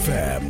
FM.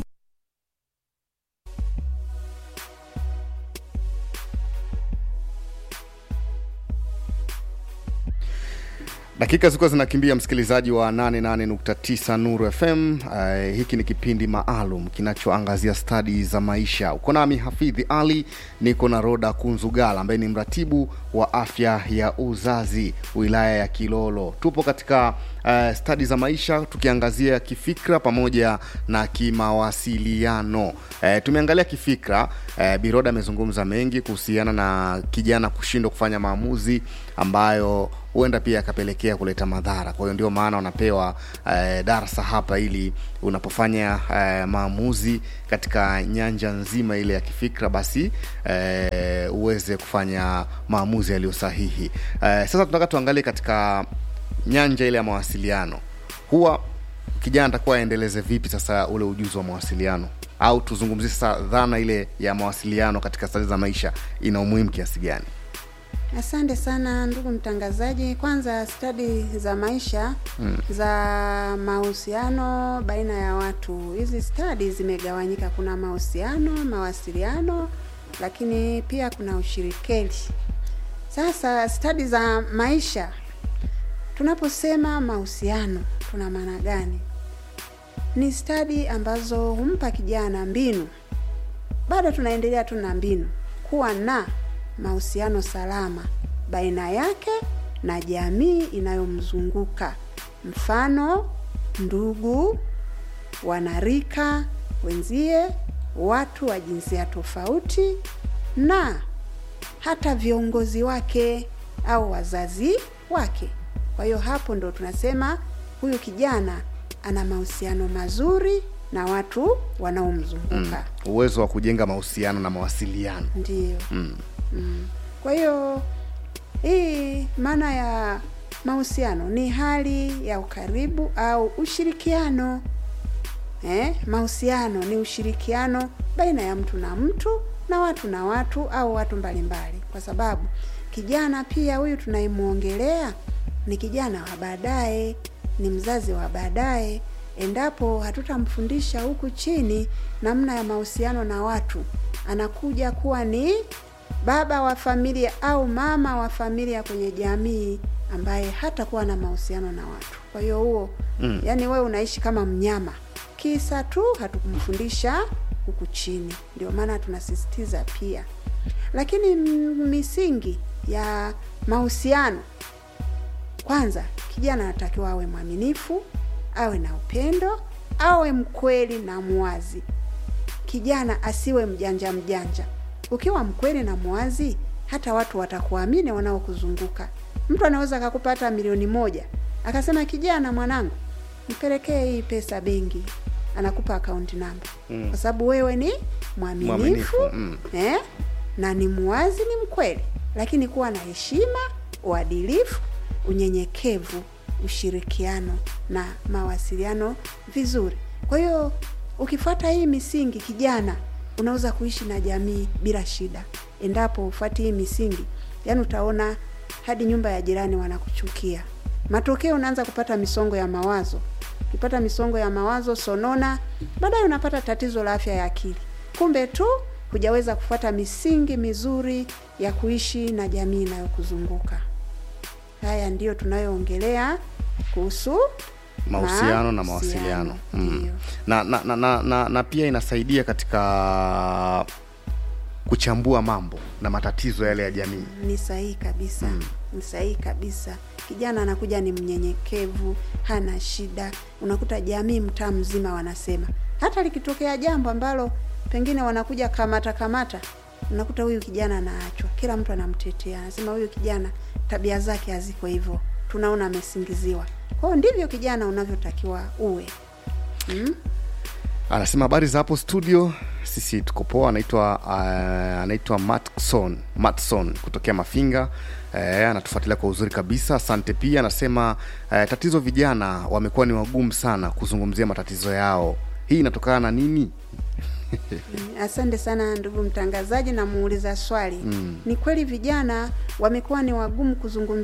Dakika zilikuwa zinakimbia, msikilizaji wa 88.9 Nuru FM. Uh, hiki ni kipindi maalum kinachoangazia stadi za maisha. Uko nami Hafidhi Ali, niko na Roda Kunzugala ambaye ni mratibu wa afya ya uzazi wilaya ya Kilolo. Tupo katika uh, stadi za maisha tukiangazia kifikra pamoja na kimawasiliano. Uh, tumeangalia kifikra. Uh, Biroda amezungumza mengi kuhusiana na kijana kushindwa kufanya maamuzi ambayo huenda pia akapelekea kuleta madhara. Kwa hiyo ndio maana unapewa eh, darasa hapa, ili unapofanya eh, maamuzi katika nyanja nzima ile ya kifikra, basi eh, uweze kufanya maamuzi yaliyo sahihi. Eh, sasa tunataka tuangalie katika nyanja ile ya mawasiliano, huwa kijana atakuwa aendeleze vipi sasa ule ujuzi wa mawasiliano, au tuzungumzie sasa dhana ile ya mawasiliano katika stadi za maisha ina umuhimu kiasi gani? Asante sana ndugu mtangazaji. Kwanza, stadi za maisha mm. za mahusiano baina ya watu, hizi stadi zimegawanyika. Kuna mahusiano, mawasiliano, lakini pia kuna ushirikeli. Sasa stadi za maisha, tunaposema mahusiano, tuna maana gani? Ni stadi ambazo humpa kijana mbinu, bado tunaendelea tu na mbinu, kuwa na mahusiano salama baina yake na jamii inayomzunguka mfano ndugu, wanarika wenzie, watu wa jinsia tofauti na hata viongozi wake au wazazi wake. Kwa hiyo hapo ndo tunasema huyu kijana ana mahusiano mazuri na watu wanaomzunguka. Mm. Uwezo wa kujenga mahusiano na mawasiliano. Ndiyo. Mm. Mm. Kwa hiyo hii maana ya mahusiano ni hali ya ukaribu au ushirikiano. Eh, mahusiano ni ushirikiano baina ya mtu na mtu na watu na watu au watu mbalimbali, kwa sababu kijana pia huyu tunayemwongelea ni kijana wa baadaye, ni mzazi wa baadaye. Endapo hatutamfundisha huku chini namna ya mahusiano na watu, anakuja kuwa ni baba wa familia au mama wa familia kwenye jamii ambaye hatakuwa na mahusiano na watu. Kwa hiyo huo mm. yani wewe unaishi kama mnyama, kisa tu hatukumfundisha huku chini. Ndio maana tunasisitiza pia, lakini misingi ya mahusiano, kwanza kijana anatakiwa awe mwaminifu, awe na upendo, awe mkweli na mwazi. Kijana asiwe mjanja mjanja ukiwa mkweli na mwazi, hata watu watakuamini wanaokuzunguka. Mtu anaweza akakupa hata milioni moja akasema, kijana mwanangu, mpelekee hii pesa benki, anakupa akaunti namba mm. kwa sababu wewe ni mwaminifu mm. eh, na ni mwazi, ni mkweli, lakini kuwa na heshima, uadilifu, unyenyekevu, ushirikiano na mawasiliano vizuri. Kwa hiyo ukifuata hii misingi, kijana unaweza kuishi na jamii bila shida, endapo ufuati hii misingi. Yaani utaona hadi nyumba ya jirani wanakuchukia. Matokeo unaanza kupata misongo ya mawazo. Ukipata misongo ya mawazo, sonona, baadaye unapata tatizo la afya ya akili. Kumbe tu hujaweza kufuata misingi mizuri ya kuishi na jamii inayokuzunguka. Haya ndiyo tunayoongelea kuhusu mahusiano na mawasiliano mm. na, na, na, na, na, na pia inasaidia katika kuchambua mambo na matatizo yale ya jamii. Ni sahihi kabisa mm. Ni sahihi kabisa. Kijana anakuja ni mnyenyekevu, hana shida. Unakuta jamii mtaa mzima wanasema, hata likitokea jambo ambalo pengine wanakuja kamata kamata, unakuta huyu kijana anaachwa, kila mtu anamtetea, anasema huyu kijana tabia zake haziko hivyo, tunaona amesingiziwa. Kwa hiyo ndivyo kijana unavyotakiwa uwe mm? Anasema habari za hapo studio, sisi tuko poa. Anaitwa uh, anaitwa Matson Matson kutokea Mafinga. Uh, anatufuatilia kwa uzuri kabisa, asante. Pia anasema uh, tatizo vijana wamekuwa ni wagumu sana kuzungumzia matatizo yao, hii inatokana na nini? Asante sana ndugu mtangazaji, na muuliza swali mm. Ni kweli vijana wamekuwa ni wagumu kuzungumzia